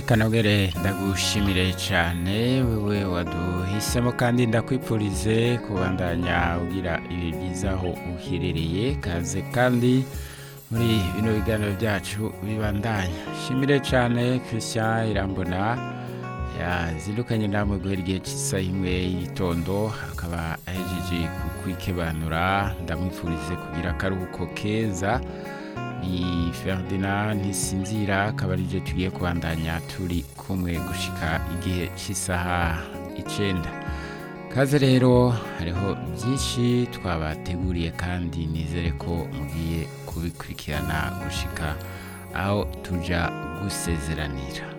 reka nabwere ndagushimire cyane wewe waduhisemo kandi ndakwipfurize kubandanya ugira ibi byiza aho uherereye kaze kandi muri bino biganiro byacu bibandanya shimire cyane christian irambona yazindukanye namwe guhera igihe cy'isaha imwe y'igitondo akaba ahejeje kukwikebanura ndamwifurize kugira akaruhuko keza ni ferdinand ntisinzira akaba ari tugiye kubandanya turi kumwe gushika igihe cy'isaha icyenda kaze rero hariho byinshi twabateguriye kandi nizere ko mugiye kubikurikirana gushika aho tujya gusezeranira